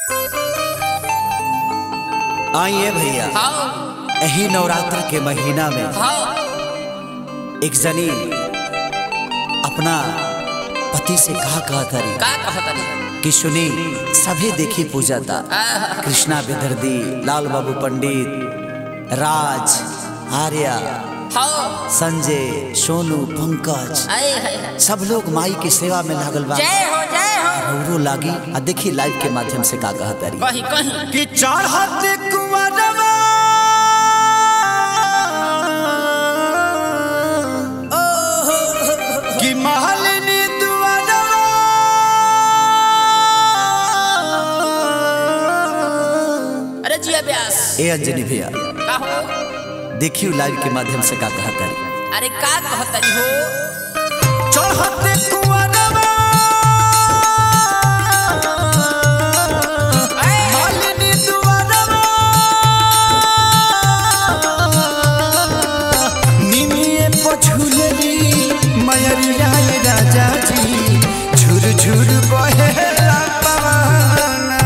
आइए भैया हाँ यही नवरात्र के महीना में हाँ एक जनी अपना पति से कहा कहा तरी का कहतनी कि सुनी सभी देखी पूजा था कृष्णा विदर्दी लाल बाबू पंडित राज आर्या हाँ संजय सोनू पंकज आए हाय हाय। सब लोग माई की सेवा में लागल बा जय हो जय हो रौरो लागी आ देखी लाइव के माध्यम से का कहा तरी कहीं कहीं कि चाहत कुंवरवा कि महलिनी दुआरवा अरे जिया व्यास ए अंजनी भैया का हो देखियो लाइव के माध्यम से का कहा तरी अरे का कहतनी हो चाहत कुंवरवा महलिनी दुआरवा निमिये पछुलरी मयरिया राजा जी झुर झुर बहेला पवनवा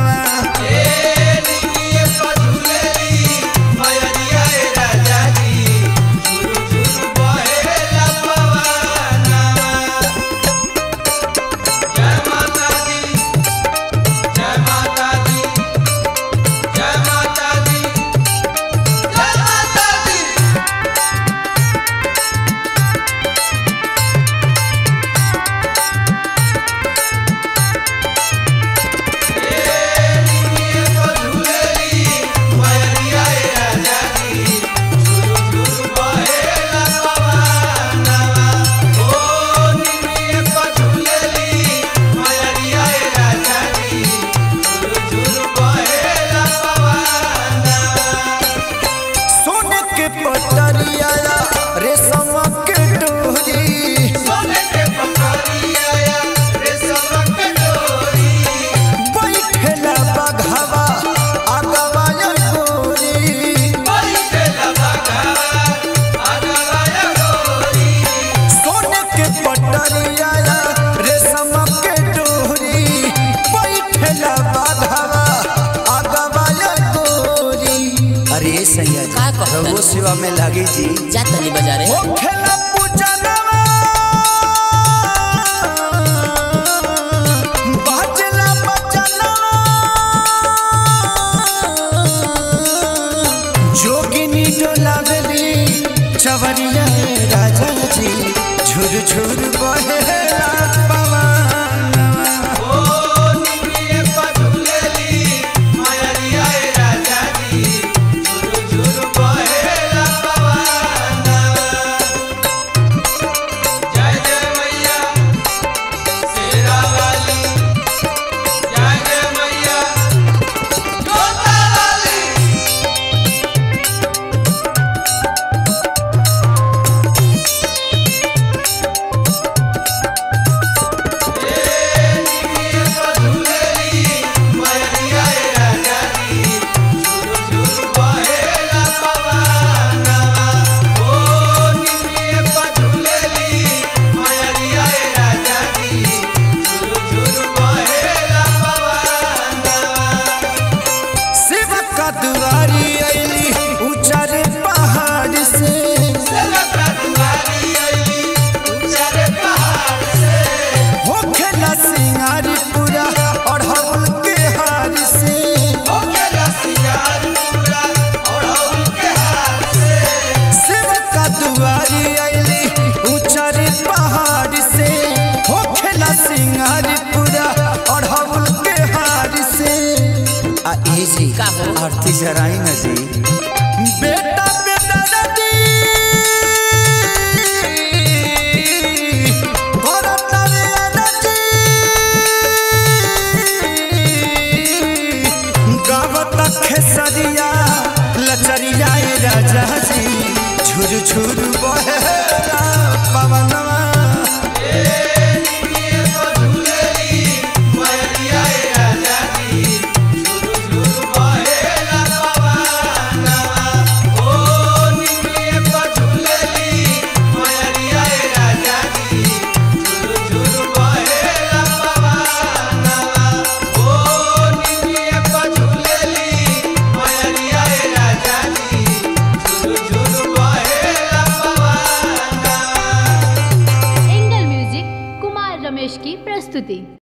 सोने के पटरिया रेशम के डोरी बैठेला बघवा आगवा गोरी सोने के पटरिया रेशम के डोरी बैठेला बघवा आगवा गोरी अरे सैया का कहता है? रघुओ सेवा में लागी जी जा तनी बाजारे ओ खेला पूजनवा बाजला बचनवा जोगिनी डोलावली चवरिया राजा जी झुर झुर बहेला पवनवा शिव का दुआरी अली ऊंचारे पहाड़ से हो खेला सिंगारी पूरा और हवल के हार से शिव का दुआरी अली ऊंचारे पहाड़ से हो खेला सिंगारी पूरा और हवल के हार से आ ए जी का हो? आरती जराई ना जी बेटा बेटा नदी भरत रे नदी गावत खेसरिया लचरिया ए राजा जी झुर झुर बहेला पवनवा Oh प्रस्तुति